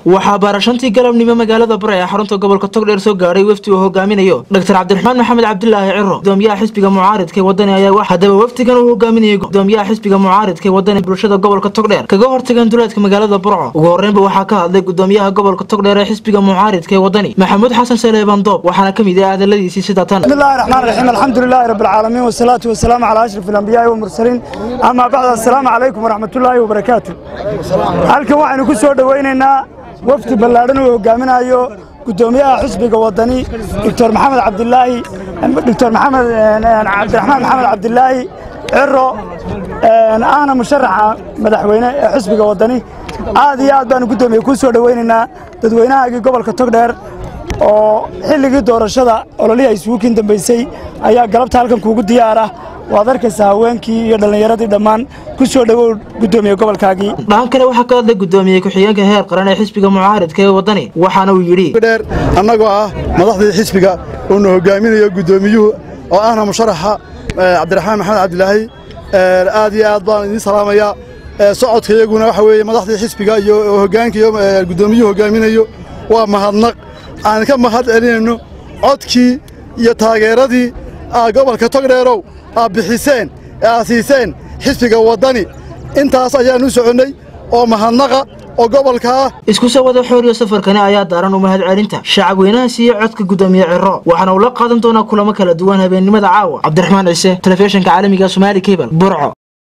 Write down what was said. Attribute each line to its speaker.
Speaker 1: waxaa baarashantii galabnimo magaalada bare ee xarunta gobolka togdheer soo gaadhay wafdi uu hogaaminayo dr cabdiraxmaan maxamed cabdilaahi ciro gudoomiyaha xisbiga mucaaridka ee wadani ayaa haddaba wafdigan uu hogaaminayay gudoomiyaha xisbiga mucaaridka ee wadani bulshada gobolka togdheer kaga hortagan duleedka magaalada burco ugu horreynba waxaa ka hadlay gudoomiyaha gobolka togdheer ee xisbiga mucaaridka ee wadani maxamuud xasan saleebaan doob waxaana ka mid ah hadaladiisii sida tan
Speaker 2: bismillahi raxmaan raxiim alxamdulilaahi rabbi alcaalamiin wasalaatu wasalaamu calaa ashraf alambiyaai walmursaliin amaa bacd assalaamu calaykum waraxmatullaahi wabarakaatu halkan waxaynu ku soo dhowaynaynaa wafdi ballaadhan uu hogaaminayo gudoomiyaha xisbiga wadani doctor maxamed cabdilaahi doctor maxamed cabdiraxmaan maxamed cabdilaahi ciro ahna musharaxa madaxweyne ee xisbiga wadani aad iyo aad baanu gudoomiye ku soo dhowaynaynaa dadweynahaagii gobolka togdheer oo xilligii doorashada ololihii ay isugu kiin dambaysay ayaa galabta halkan kuugu diyaar ah waad arkaysaa haweenkii iyo dhallinyaradii dhammaan ku soo dhowow gudoomiye gobolkaagii
Speaker 1: dhahan kale waxaa ka hadlay gudoomiye ku-xigeenka heer qaran ee xisbiga mucaaridka ee wadani waxaana uu yidhi
Speaker 3: dheer annagoo ah madaxdii xisbiga uuna hogaaminayo gudoomiyuhu oo ahna musharaxa cabdiraxmaan maxamed cabdilaahi aad iyo aad baan idiin salaamayaa socodka iyaguna waxa weeye madaxdii xisbiga iyo hoggaanka iyo gudoomiyuhu hogaaminayo waa mahadnaq aan ka mahad celinayno codkii iyo taageeradii aa gobolka togdheerow aad bixiseen ee aad siiseen xisbiga waddani intaas ayaannu soconnay oo mahadnaqa oo gobolka ah
Speaker 1: isku soo wada xooriyo safarkani ayaa daaran u mahad celinta shacab weynaha siiye codka gudoomiye ciro waxaana uu la qaadan doonaa kulamo kala duwan habeennimada caawa cabdiraxmaan ciise telefishinka caalamiga somaali cable burco